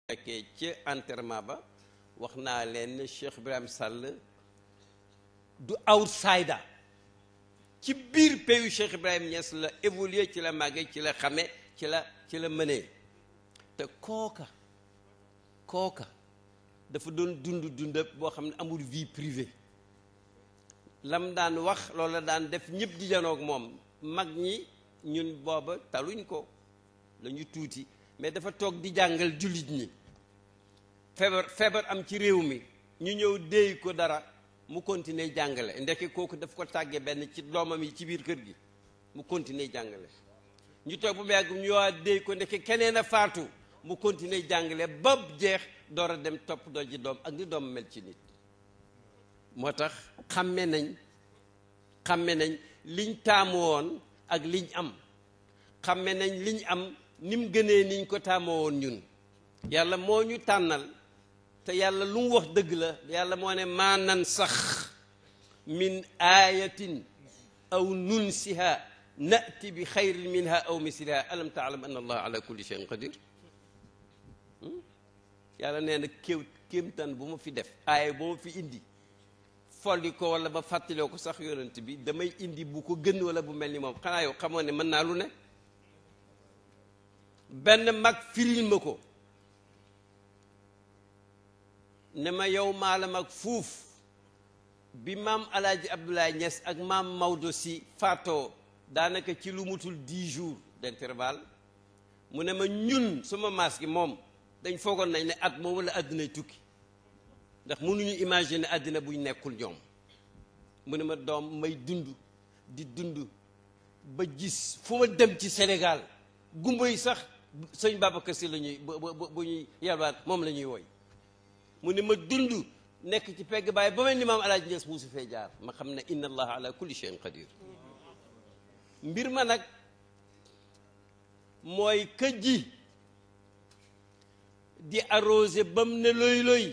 fekkee ci enterrement ba wax naa leen ne Cheikh Ibrahim Sall du outsider ci biir pays Cheikh Ibrahim Niass la évolué ci la màggee ci la xame ci la ci la mënee te kooka kooka dafa doon dund dund boo xam ne amul vie privée lam daan wax loolu la daan def ñëpp di janoog moom mag ñi ñun booba taluñ ko lañu tuuti mais dafa toog di jàngal jullit ñi feebar feebar am ci réew mi ñu ñëw déey ko dara mu continuer jàngale ndeke kooku daf ko tàgge benn ci doomam yi ci biir kër gi mu continuer jàngale ñu toog bu mu yàgg ñu waa déey ko ndeke keneen a faatu mu continuer jàngale ba jeex door a dem topp doo ji doom ak ni doom mel ci nit moo tax xàmme nañ xàmme nañ liñ taamu woon ak liñ am xàmme nañ liñ am ni mu gënee niñ ko taamoo woon ñun yàlla moo ñu tànnal te yàlla lu mu wax dëgg la yàlla moo ne maa nan sax min ayatin aw nunsiha nati bi xayrin minha aw misliha alam taalam an allah ala kulli cheyin qadir yàlla nee na kéew kéemtan bu ma fi def aaya bu ma fi indi folli ko wala ba fàttaloo ko sax yonent bi damay indi bu ko gën wala bu mel ni moom xanaa yow xamoo ne mën naa lu ne benn mag firil ma ko ne ma yow maa la mag fuuf bi maam alaaji Abdoulaye Niass ak maam Maodo si faatoo daanaka ci lu mutul dix jours d'intervalle mu ne ma ñun suma maas gi moom dañ foogoon nañ ne at moom la àddinay tukki ndax mënuñu imaginer àddina buñ nekkul ñoom mu ne ma doom may dund di dund ba gis fu ma dem ci Sénégal gumba yi sax sëñ Babacar Si la ñuy bu ñuy yalwaat moom la ñuy woy mu ne ma dund nekk ci pegg baay ba mel ni maam alaaji Ñas musu fee jaar ma xam ne inna allaha ala kulli shay'in qadir mbir ma nag mooy ka ji di arrosé bam ne loy loy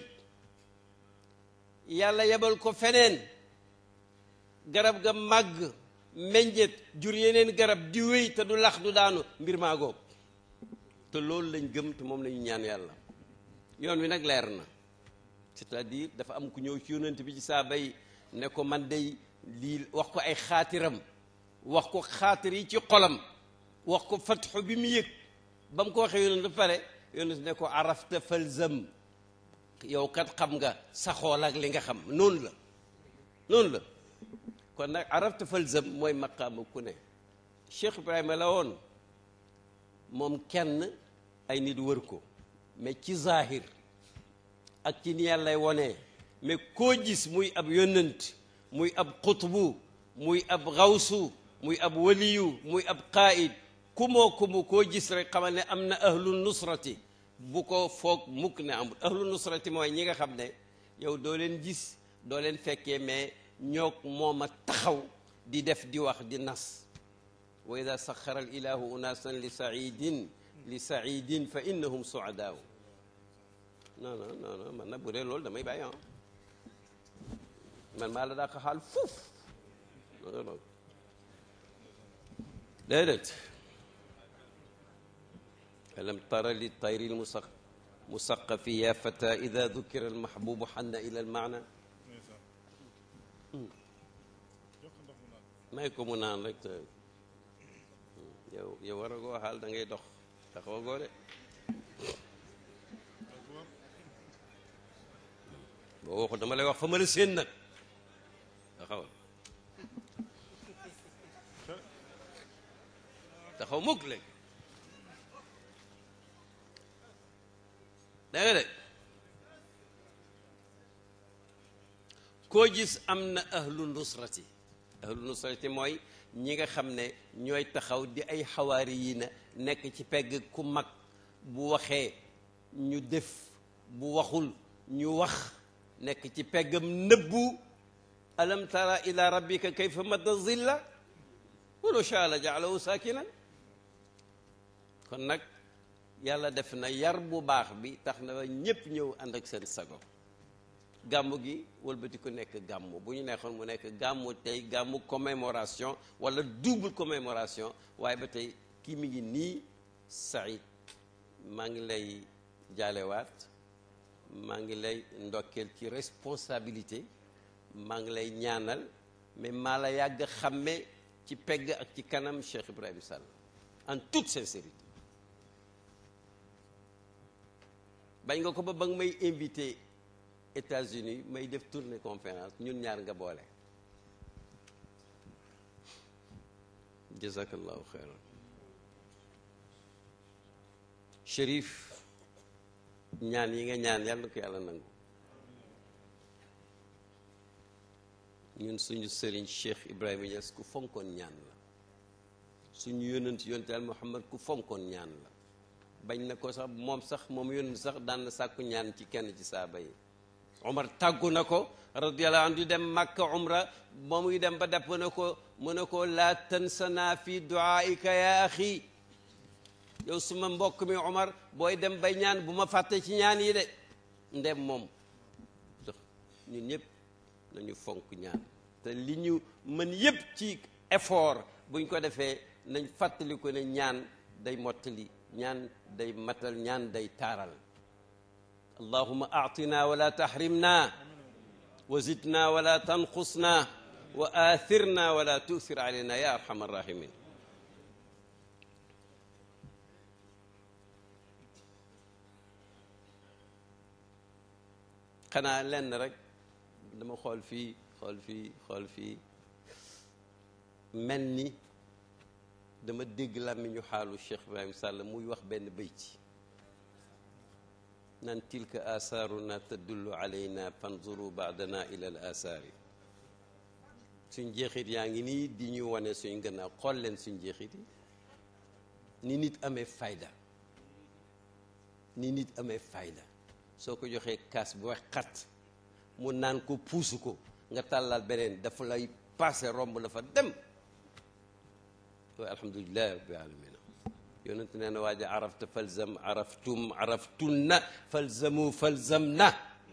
yàlla yebal ko feneen garab ga màgg meññet jur yeneen garab di wéy te du lax du daanu mbir maa góob te loolu lañ gëm te moom lañu ñaan yàlla yoon wi nag leer na c'est-à-dire dafa am ku ñëw ci yonent bi ci saaba yi ne ko man day lii wax ko ay xaatiram wax ko xaatir yi ci xolam wax ko fatxu bi mu yëg ba mu ko waxee yonent ba pare yonent ne ko arafta falzam yow kat xam nga saxool ak li nga xam noonu la noonu la kon nag arafta falzam mooy maqaama ku ne Cheikh Ibrahima la woon moom kenn ay nit wër ko mais ci zahir ak ci ni yàllay wonee mais koo gis muy ab yónnant muy ab xutbu muy ab xawsu muy ab waliyu muy ab qaid kumoo kumu koo gis rek xamal ne am na ahlu nusrati bu ko foog mukk ne amul ahlu nusrati mooy ñi nga xam ne yow doo leen gis doo leen fekkee mais ñoog moom a taxaw di def di wax di nas wa ida saxara al ilahu unasan li saidin li saidin fa innahum suadaaw non non non non man nag bu dee loolu damay bàyyi ah man maa la daa ko xaal fuuf déedéet alam tara li tayri lmusaq musaqafi ya fata ida dukira almahbubu xanna ila almaana may ko mu naan rek te yow yow war a goo xaal da ngay dox taxaw goo de boo waxul dama lay wax fa ma la séen nag taxawal taxaw mukk léegi danga de koo gis am na ahlu nusrati ahlu nusrati mooy ñi nga xam ne ñooy taxaw di ay xawaari yi na nekk ci pegg ku mag bu waxee ñu def bu waxul ñu wax nekk ci peggam nëbbu alam tara ila rabbika kayfa madda zilla walaw shaa la jaalahu saakinan kon nag yàlla def na yar bu baax bi tax na ñépp ñëw ànd ak seen sago gàmmu gi wëlbati ko nekk gàmmu bu ñu neexoon mu nekk gàmmu tey gàmmu commémoration wala double commémoration waaye ba tey kii mi ngi nii Saïd maa ngi lay jaalewaat maa ngi lay ndokkeel ci responsabilité maa ngi lay ñaanal mais maa la yàgg xàmme ci pegg ak ci kanam Cheikh Ibrahima Sall en toute sincérité bañ nga ko ba ba nga may invité États-Unis may def tournée conférence ñun ñaar nga boole jazakallahu xeyran Chérif ñaan yi nga ñaan yàlla na ko yàlla nangu ñun suñu sëriñ Cheikh Ibrahima Niass ku fonkoon ñaan la suñu yónnent yonent Yàlla Muhammad ku fonkoon ñaan la bañ na ko sax moom sax moom yónnent sax daan na sàkku ñaan ci kenn ci saaba yi Omar tàggu na ko radiyallahu anhu di dem Makka umra ba muy dem ba depp na ko mu ne ko laa tansana fi duaika ya axi yow suma mbokk mi Omar booy dem bay ñaan bu ma fàtte ci ñaan yi de ndem moom ñun ñëpp nañu fonk ñaan te li ñu mën yépp ci effort buñ ko defee nañ fàttali ko ne ñaan day mottali ñaan day matal ñaan day taaral allahuma aatina wala tahrimna wa zidna wala tanqusna wa athirna wala tuthir alayna ya arhamar rahimin xanaa lenn rek dama xool fii xool fii xool fii mel ni dama dégg làmmiñu xaalu Cheikh Ibrahim Sall muy wax benn bayti nan tilka asaaruna tadullu alayna fanzuru baadana ila al asaari suñ jeexit yaa ngi nii di ñu wane suñ gannaaw xool leen suñ jeexit yi ni nit amee fayda ni nit amee fayda soo ko joxee kaas bu wax xat mu naan ko puusu ko nga tàllal beneen dafa lay passé romb la fa dem waaye alhamdulilah rabbil alamina yonent nee na waaja arafta falzam araftum araftunna falzamu falzamna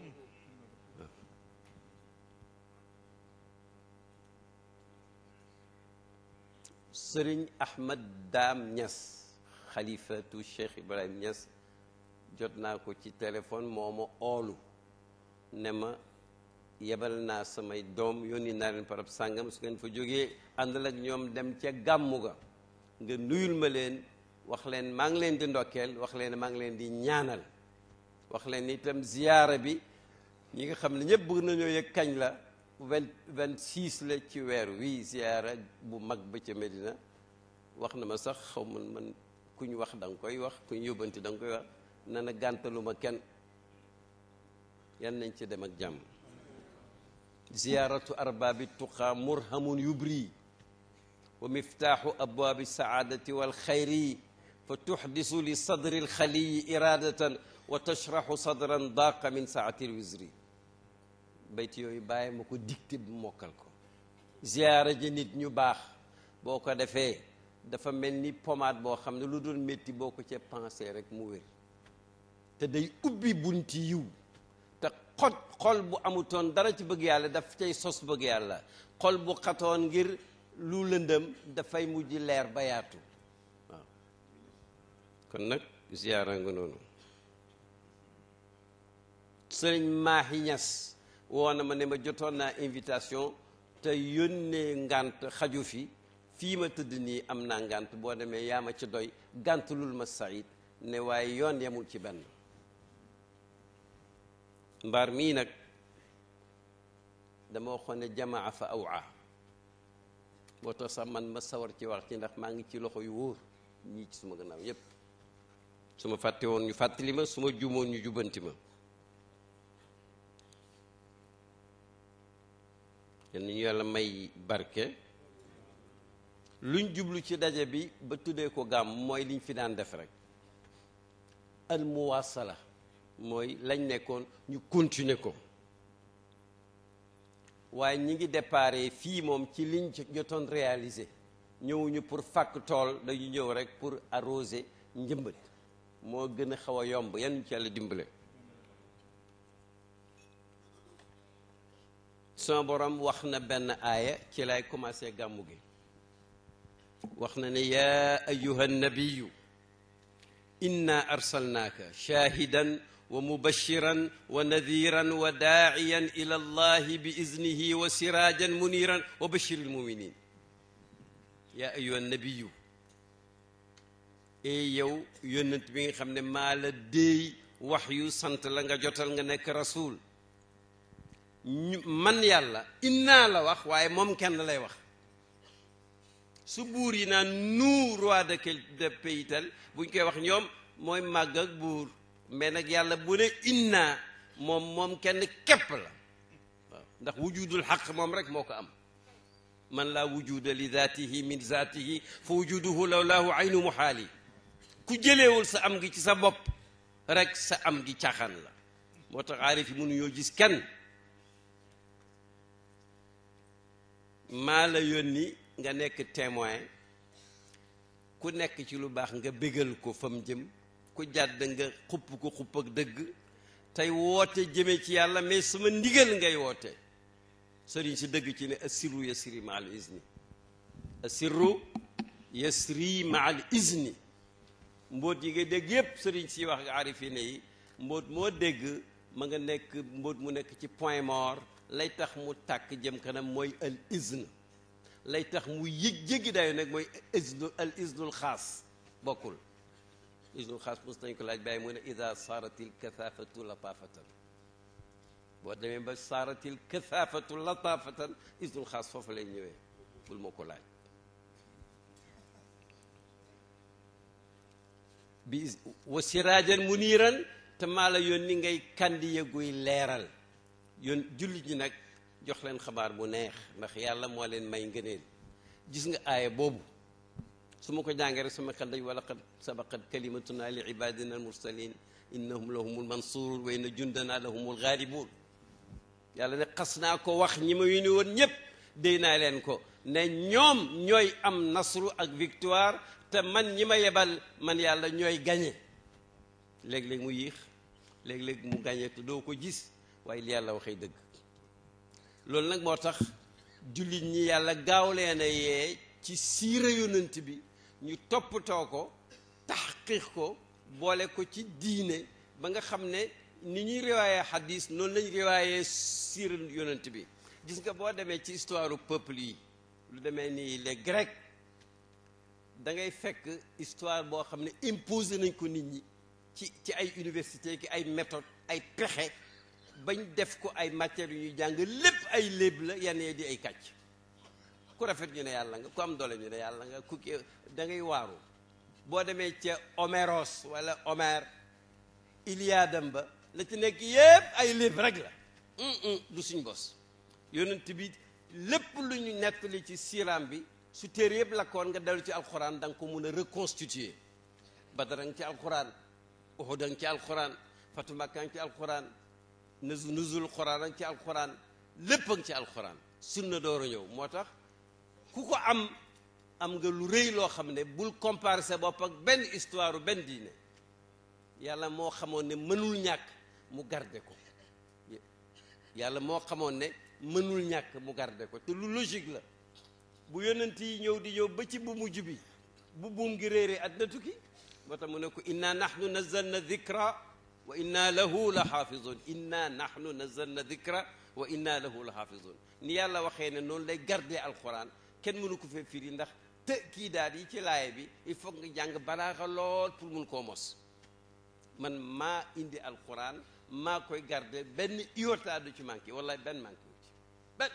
sëriñ ahmad daam ñas xalifatu cheikh ibrahim ñas jot naa ko ci téléphone moo ma oolu ne ma yebal naa samay doom yónni naa leen parab sàngam su ngeen fa jógee àndal ak ñoom dem ca gàmmu ga nga nuyul ma leen wax leen maa ngi leen di ndokkeel wax leen maa ngi leen di ñaanal wax leen itam ziyaara bi ñi nga xam ne ñëpp bëgg nañoo yëg kañ la vingt vingt six la ci weer wii ziyaara bu mag ba ca Medina wax na ma sax xaw man man ku ñu wax da nga koy wax ku ñu yóbbanti da nga koy wax na na gàntaluma kenn yan nañ ci dem ak jàmm ziyaaratu arbaabi tuqaa murhamun yubri wa miftaaxu abwaabi saadati walxayri fa tuxdisu li sadri alxaliyi iradatan wa tashraxu sadran daaqa min saati lwisri bayt yooyu bàyyi ma ko dicté bu mokkal ko ziyaara ji nit ñu baax boo ko defee dafa mel ni pommade boo xam ne lu doon métti boo ko ca pensé rek mu wér te day ubbi bunti yiw te xoj xol bu amutoon dara ci bëgg yàlla daf cay sos bëgg yàlla xol bu xatoon ngir lu lëndëm dafay mujj leer ba yaatu waaw kon nag ziyaara nga noonu sëriñ Maahi Ñas woo na ma ne ma jotoon naa invitation te yónnee ngànt xaju fi fii ma tëdd nii am naa ngànt boo demee yaa ma ci doy gànt lul ma Saïd ne waaye yoon yemul ci benn mbaar mii nag dama waxoon ne jamaa fa awaa moo tax sax man ma sawar ci wax ci ndax maa ngi ci loxo yu wóor ñii ci suma gannaaw yépp su ma fàtte woon ñu fàttali ma su ma juumoon ñu jubbanti ma yal nañu yàlla may barke luñ jublu ci daje bi ba tuddee ko gàmm mooy liñ fi daan def rek al muwaasala mooy lañ nekkoon ñu continuer ko waaye ñi ngi déparé fii moom ci liñ jotoon réaliser ñëwuñu pour fàkk tool dañu ñëw rek pour arroser njëmbat moo gën a xaw a yomb yan ci yàlla dimbale sama borom wax na benn aaya ci lay commencé gàmmu gi wax na ne yaa ayuha nabiyu inna arsalnaaka shaahidan wa mubashiran wa nadiran wa daaciyan ila allahi bi iznihi wa siraajan muniran wa bashiril muminin yaa ayuha nabiyu ee yow yónnent bi nga xam ne maa la déey wax yu sant la nga jotal nga nekk rasul man yàlla innaa la wax waaye moom kenn lay wax su buur yi naan nous roi de quel de pays tel buñ koy wax ñoom mooy màgg ak buur mais nag yàlla bu ne innaa moom moom kenn képp la waaw ndax wujudul xaq moom rek moo ko am man laa wujuda li zaatihi min zaatihi fa wujuduhu lawlaahu aynu muhaali ku jëleewul sa am gi ci sa bopp rek sa am gi caaxaan la moo tax aarif yi mënuñoo gis kenn maa la yónni nga nekk témoin ku nekk ci lu baax nga bégal ko fa mu jëm ku jàdd nga xupp ko xupp ak dëgg tey woote jëme ci yàlla mais sama ndigal ngay woote sëriñ si dëgg ci ne assirru yasri ma al izni assirru yasri ma al izni mbóot yi nga dégg yépp sëriñ si wax nga arifine yi mbóot moo dégg ma nga nekk mbóot mu nekk ci point mort lay tax mu tàkk jëm kanam mooy al izn lay tax mu yëg jéggi dayo nag mooy iznu al iznul xaas bokkul iznul xaas mos nañ ko laaj bàyyi mu ne ida saaratil kathafatu latafatan boo demee ba saaratil kathafatu latafatan iznul xaas foofu lay ñëwee bul ma ko laaj bi wa siraajan muniiran te maa la yónni ngay kandi guy leeral yoon jullit ñi nag jox leen xabaar bu neex ndax yàlla moo leen may ngëneel gis nga aaya boobu su ma ko jàngee rek sama xel daj wala qad sabaqat kalimatuna li ibadina almursalin innahum lahumul mansurun wa inna jundana lahumul ghalibun yàlla ne xas naa ko wax ñi ma yónni woon ñépp déy naa leen ko ne ñoom ñooy am nasru ak victoire te man ñi ma yebal man yàlla ñooy gañe léeg-léeg mu yéex léeg-léeg mu gañe te doo ko gis waaye li yàlla waxee dëgg loolu nag moo tax jullit ñi yàlla gaaw leen a yee ci siira yonent bi ñu toppatoo ko taxqiq ko boole ko ci diine ba nga xam ne ni ñuy riwaayee xadis noonu lañ riwaayee siira yonent bi gis nga boo demee ci histoire peuple yi lu demee ni les grecs da ngay fekk histoire boo xam ne imposé nañ ko nit ñi ci ci ay université ki ay méthode ay pexe bañ def ko ay matières yu ñuy jàng lépp ay léeb la yenn yi di ay kàcc ku rafet ñu ne yàlla nga ku am doole ñu ne yàlla nga ku da ngay waaru boo demee ca Homéros wala Homère Iliadam ba la ci nekk yépp ay léeb rek la du suñ bos yonent bi lépp lu ñu nettali ci siiraam bi su téere yëpp lakkoon nga dellu ci alxuraan da nga ko mun a reconstituer Badar nga ci alxuraan Uhud nga ci alxuraan Fatu Makka nga ci alxuraan nuzu nuzul xuraan nga ci alxuraan lépp nga ci alxuraan sunna door a ñëw moo tax ku ko am am nga lu rëy loo xam ne bul comparer sa bopp ak benn histoire benn diine yàlla moo xamoon ne mënul ñàkk mu garde ko yàlla moo xamoon ne mënul ñàkk mu garde ko te lu logique la bu yonent yi ñëw di ñëw ba ci bu mujj bi bu buum gi réeree àddina tukki moo tax mu ne ko inna nahnu nazzalna dhikra wa inna lahu la xaafizun inna nahnu nazzalna dhikra wa inna lahu la xaafizun ni yàlla waxee ne noonu lay gardee alquran kenn mënu ko fee firi ndax te kii daal yi ci laaye bi il faut nga jàng balaaxa lool pour mun koo mos man maa indi alquran maa koy garde benn iota du ci manqué wala benn manqué wu ci benn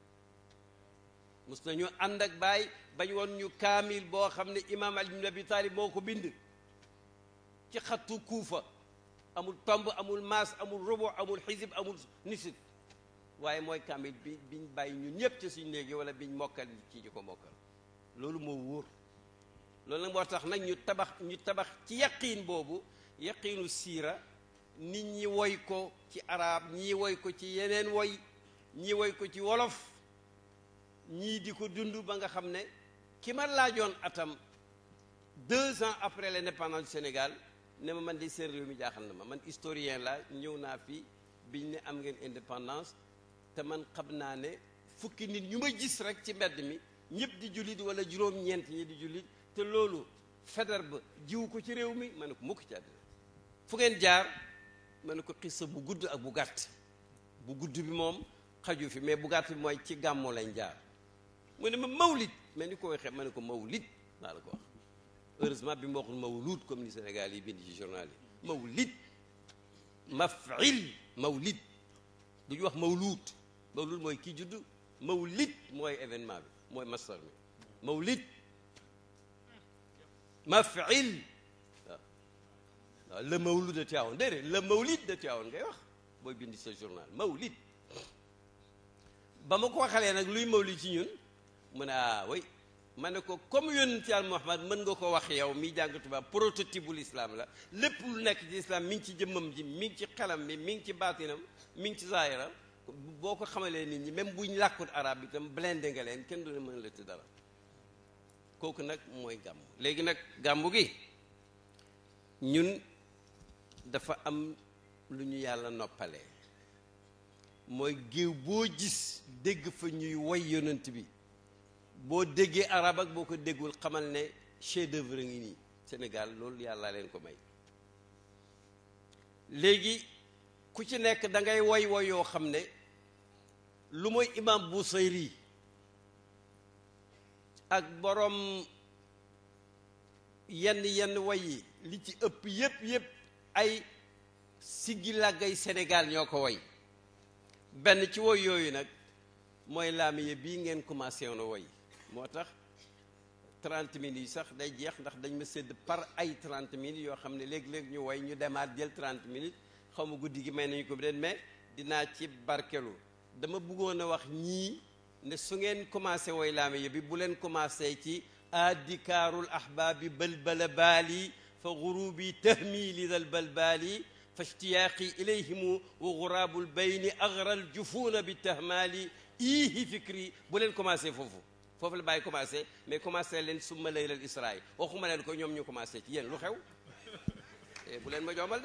mus nañu ànd ak baay bañ woon ñu kaamil boo xam ne imaam Ali ibn Abi Talib moo ko bind ci xattu kuufa amul tomb amul maas amul robo amul xisib amul nisib waaye mooy kaamil bi biñ bàyyi ñun ñëpp ci suñ léegi wala biñ mokkal ci ñu ko mokkal loolu moo wóor loolu nag moo tax nag ñu tabax ñu tabax ci yaqiin boobu yaqiinu siira nit ñi woy ko ci arab ñii woy ko ci yeneen woy ñii woy ko ci wolof ñii di ko dund ba nga xam ne ki ma laajoon atam deux ans après l'indépendance du Sénégal ne ma man di seen réew mi jaaxal na ma man historien la ñëw naa fi biñ ne am ngeen indépendance te man xam naa ne fukki nit ñu ma gis rek ci mbedd mi ñëpp di jullit wala juróom-ñeent ñi di jullit te loolu Faidherbe jiwu ko ci réew mi ma ne ko mukk ci àddina fu ngeen jaar ma ne ko xissa bu gudd ak bu gàtt bu gudd bi moom xaju fi mais bu gàtt bi mooy ci gàmmu lañ jaar mu ne ma mawlid mais ni ko waxee ma ne ko mawlid maa la ko wax heureusement bi mu waxul mawlud comme ni Sénégal yi bind ci journal yi mawlid mafil mawlid du ñu wax mawlud mawlud mooy kii judd mawlid mooy événement bi mooy masdar mi mawlid mafil waaw waaw le mawlud de Tivaouane déedéet le mawlid de Tivaouane ngay wax booy bind sa journal mawlid ba ma ko waxalee nag luy mawlid ci ñun mu ne ah oui ma ne ko comme yonent Yàlla Muhammad mën nga ko wax yow mi jàng tubaab prototype bu l'islam la lépp lu nekk ci islam mi ngi ci jëmmam ji mi ngi ci xelam bi mi ngi ci baatinam mi ngi ci zaahiram boo ko xamalee nit ñi même buñ làkkut arab itam blindé nga leen kenn du ne mën la ci dara kooku nag mooy gàmmu léegi nag gàmmu gi ñun dafa am lu ñu yàlla noppalee mooy géew boo gis dégg fa ñuy woy yonent bi boo déggee arab ak boo ko déggul xamal ne chef d'œuvre ngi nii Sénégal loolu yàlla leen ko may léegi ku ci nekk da ngay woy woy yoo xam ne lu mooy imam Busayri ak borom yenn yenn woy yi li ci ëpp yépp yépp ay siggi làggay Sénégal ñoo ko woy benn ci woy yooyu nag mooy laamiye bii ngeen commencé woon a woy moo tax 30 minutes yi sax day jeex ndax dañ ma sédd par ay 30 minutes yoo xam ne léeg-léeg ñu woy ñu demaat jël 30 minutes xaw ma guddi gi may nañu ko bi den mais dinaa ci barkelu dama bëggoon a wax ñii ne su ngeen commencé woy laamiye bi bu leen commencé ci addikaarul ahbaabi balbala baali fa gurubi tahmili dal balbaali fa ishtiyaaqi ilayhimu wa guraabul bayni agral jufuuna bi tahmaali iihi fikri bu leen commencé foofu foofu la bàyyi commencé mais commencé leen summa laylal israa waxuma leen ko ñoom ñu commencé ci yéen lu xew bu leen ma joomal de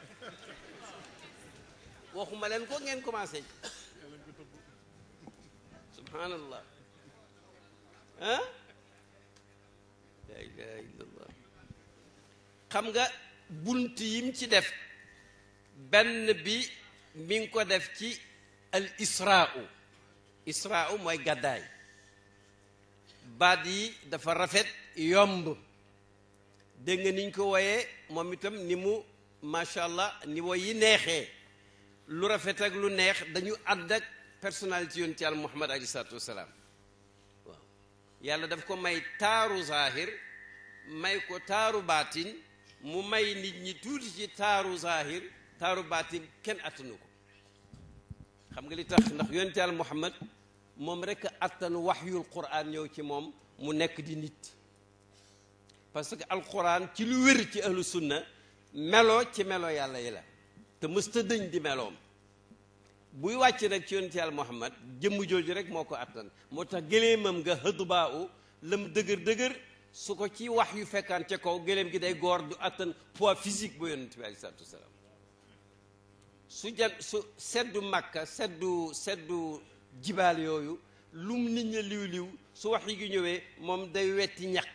waxuma leen ko ngeen commencé subhanallah ah la ilaha illallah xam nga bunt yim ci def benn bi mi ngi ko def ci al israu israu mooy gàddaay baat yi dafa rafet yomb dégg nga niñ ko woyee moom itam ni mu macha allah ni woy yi neexee lu rafet ak lu neex dañu ànd ak personnalité yonent yàlla muhammad alayhi salaatu wasalaam waaw yàlla daf ko may taaru zahir may ko taaru baatin mu may nit ñi tuuti ci taaru zahir taaru baatin kenn attanu ko xam nga li tax ndax yonent yàlla muhammad moom rek attan waxyul quran ñëw ci moom mu nekk di nit parce que alquran ci lu wér ci ahlu sunna melo ci melo yàlla yi la te mësta dëñ di meloom buy wàcc nag ci yonent yàlla muhammad jëmm jooju rek moo ko attan moo tax gëléemam nga hëdbaa u lam dëgër dëgër su ko ci wax yu fekkaan ca kaw gëléem gi day goor du attan poids physique bu yonent bi aleyhi salaatu wasalaam su jan su seddu makka seddu seddu jibaal yooyu lum nit ña liw liw su wax yi gi ñëwee moom day wetti ñaq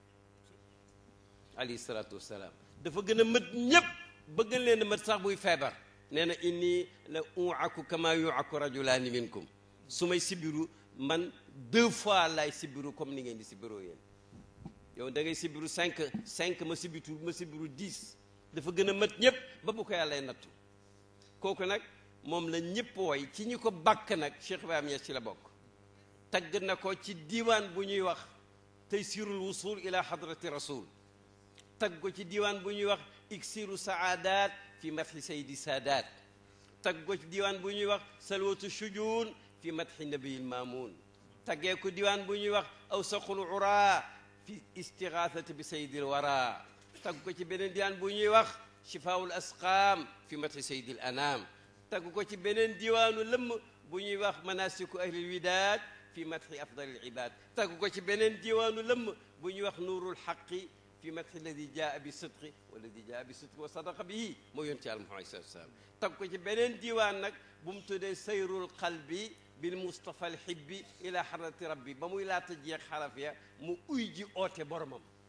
alayhi salaatu wasalaam dafa gën a mët ñépp bëgg leen a mët sax buy feebar nee na inni la uaku kama yuaku rajulaani minkum su may sibiru man deux fois lay sibiru comme ni ngeen di sibiroo yéen yow da ngay sibiru cinq cinq ma sibitu ma sibiru dix dafa gën a mët ñépp ba bu ko yàllay nattu kooku nag moom la ñëpp woy ci ñi ko bàkk nag Cheikh Ibrahima Niass ci la bokk tagg na ko ci diiwaan bu ñuy wax taysirul wusul ila hadrati rasul tagg ko ci diiwaan bu ñuy wax iksiru saadat fi madhi saydi sadat tagg ko ci diiwaan bu ñuy wax salwatu shujun fi madhi nabiyil mamun taggee ko diiwaan bu ñuy wax awsaqul ura fi istigathati bi saydil wara tagg ko ci beneen diiwaan bu ñuy wax shifaul asqam fi madhi saydil anam tagg ko ci beneen diwaanu lëmm bu ñuy wax manasiku ahlil widaad fi madhi afdalil ibad tagg ko ci beneen diwaanu lëmm bu ñuy wax nuurul xaqi fi madhi alladi jaa bi sidqi walladi jaa bi sidqi wa sadaqa bihi moo yonent Yàlla Muhammad sallallahu alayhi wasallam tagg ko ci beneen diwaan nag bu mu tuddee sayrul qalbi bil mustafa al hibbi ila hadrati rabbi ba muy laata jeex xaraf ya mu uy ji oote boromam